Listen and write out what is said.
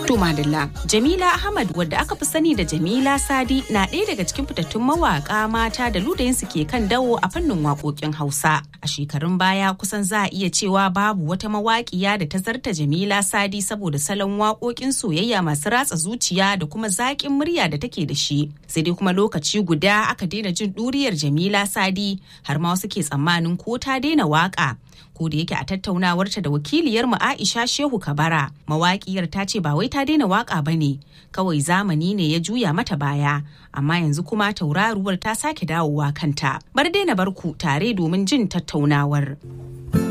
To Madalla, Jamila Ahmad wadda aka fi sani da Jamila Sadi na ɗaya daga cikin fitattun mawaƙa mata da ludayinsu ke kan dawo a fannin waƙoƙin Hausa. A shekarun baya kusan za a iya cewa babu wata mawaƙiya da ta zarta Jamila Sadi saboda salon waƙoƙin soyayya masu ratsa zuciya da kuma zaƙin murya da take da shi. Sai dai kuma lokaci guda aka daina jin ɗuriyar Jamila Sadi har ma wasu ke tsammanin ko ta daina waƙa. ko da yake a tattaunawarta da wakiliyar mu Aisha Shehu Kabara mawaƙiyar ta ce ba wai ta daina waka bane kawai zamani ne ya juya mata baya amma yanzu kuma tauraruwar ta sake dawowa kanta bar daina barku tare domin jin tattaunawar.